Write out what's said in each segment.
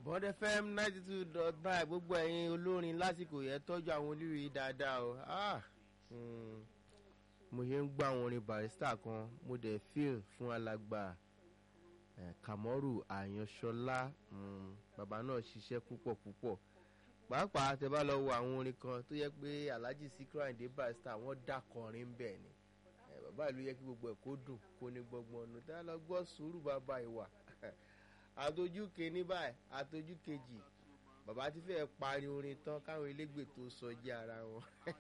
bọ́dẹ fm ninety two dot nine gbogbo ẹ̀yin olórin lásìkò yẹn tọ́jú àwọn olórin dáadáa o ah, mm, mo ṣe ń gbọ́ àwọn orin barista kan mo dẹ̀ fíìl fún alàgbà eh, kamoru àyànṣọlá mm, bàbá náà ṣiṣẹ́ púpọ̀ púpọ̀ pàápàá tẹ bá lọ wo àwọn orin kan tó yẹ pé alhaji sikiru ayinde barista wọ́n dàkọrin bẹ́ẹ̀ ni eh, bàbá ìlú yẹ kí gbogbo ẹ̀ kó dùn kó ní gbọ́ngbọ́n ọ̀nà tí wọ́n lọ gbọ́ sùúrù bàbá ìwà àtọjú kìíní báyìí àtọjú kejì bàbá ti fẹ́ parí orin tán káwọn elégbè tó sọ jẹ́ ara wọn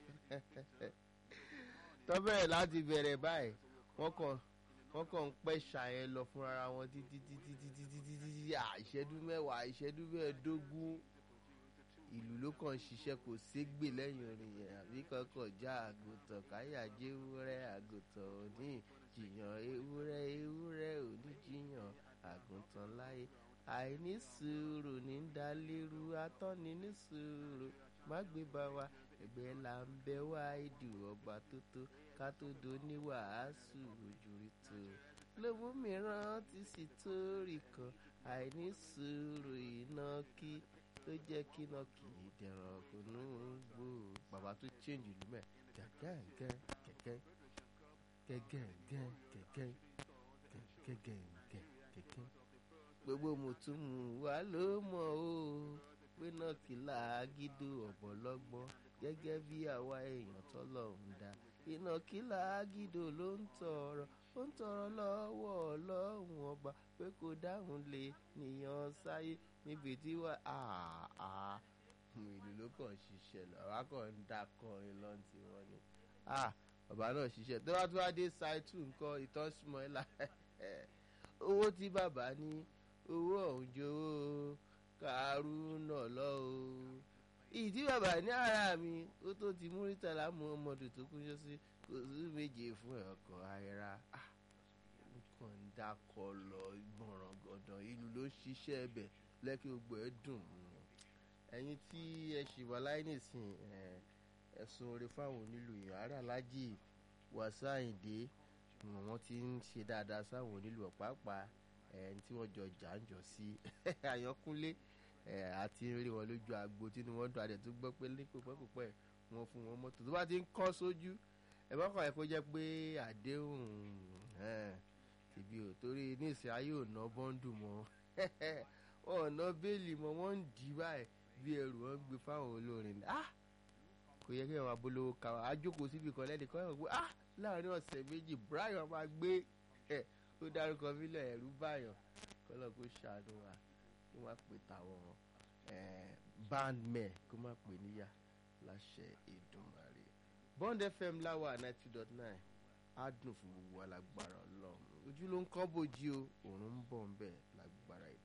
tọ́bẹ̀rẹ̀ láti bẹ̀rẹ̀ báyìí wọ́n kàn wọ́n kàn ń pẹ́ ṣàyẹn lọ fún ara wọn títí títí títí títí títí ìṣẹ́jú mẹ́wàá ìṣẹ́jú mẹ́ẹ̀ẹ́dógún ìlú ló kàn ń ṣiṣẹ́ kò ségbè lẹ́yìn orin yẹn àbí kankan já àgùntàn káyà jẹ́ ewúrẹ́ àgùntàn òní jìyàn ewúrẹ́ ewúrẹ́ òní jìyàn àgùntàn láyé àìní sùúrù ní dalérú atọ́ni ní sùúrù má gbé bá wa ẹgbẹ́ là ń bẹ wá ìdù ọba tó tó ká tó do ní wàásù ojúrí tó lówó mìíràn ti sì tóórì kan àìní sùúrù iná kí tó jẹ́ kí iná kì í dẹ̀rọ̀ kò ní gbò bàbá tó change ìlú mẹ́ gẹ́gẹ́ gẹ́gẹ́ gẹ́gẹ́ gẹ́gẹ́ gẹ́gẹ́ gẹ́gẹ́ kẹ̀kẹ́ gbogbo mùtúmù wa ló mọ̀ o pé náà kì í làágídó ọ̀bọ̀lọ́gbọ́n gẹ́gẹ́ bí àwa èèyàn tọ́lọ̀ ń dá iná kì í làágídó ló ń tọrọ ó ń tọrọ lọ́wọ́ ọlọ́run ọba pé kò dáhùn lè nìyàn sáyé níbi tí wà á ìlú ló kàn ṣiṣẹ́ lọ àwa kàn ń dá kọrin lọ́n tí wọ́n ní bàbá náà ṣiṣẹ́ tó bá tó wá dé ṣáìtù nǹkan ìtọ́sùmọ̀ ẹ̀ láì owó tí bàbá ní owó ọ̀hún jowó kàrúnà lọ o ìdí bàbá ní ara mi ó tó ti múrítàlá muhammadu tó kúnjọ sí kò sí méje fún ọkọ̀ ayẹra nǹkan ń dákọ̀ lọ gbọ̀ràn gọ̀dàn ìlú ló ṣiṣẹ́ ẹbẹ̀ lẹ́kí gbogbo ẹ̀ dùn ẹ̀yin tí ẹ ṣì wà láì nìsín ẹ̀sùn oore fáwọn onílù yìí ara alájì wàsá àyìndé wọ́n ti ń ṣe dáadáa sáwọn onílù ọ̀pápá ẹni tí wọ́n jọ jà ń jọ sí àyànkúnlé àti rí wọn lójú agbo tí wọ́n dùn adẹ̀ tó gbọ́ pé ní pípẹ́pípẹ́ wọn fún wọn mọ́tò tó bá ti ń kọ́ sójú ẹ bá kàn ẹ́ kó jẹ́ pé àdéhùn tìbí ò torí ní ìsìn ayé ò ná bọ́ńdù mọ́ wọn ò ná bẹ́ẹ̀lì mọ́ wọ́n ń dì báyìí bí ẹrù wọn gbé fáwọn olórin kò yẹ kí wọn abolówó ká wọn àjókòó síbi kan lẹ́nu kọ́ ẹ̀ pé ah láàrin ọ̀sẹ̀ méjì brian máa gbé ẹ̀ ó dárúkọ mílẹ̀ ẹ̀rú báyọ̀ kọ́lọ́ kó ṣàánú wa kó má pè táwọn bandmen kó má pè níyà láṣẹ ìdùnmọ̀rẹ́ bond fm láwà ninety dot nine á dùn fún gbogbo alágbára ọlọ́run ojú ló ń kọ́ bójú o òun ń bọ̀ ń bẹ̀ lágbára ìdùn.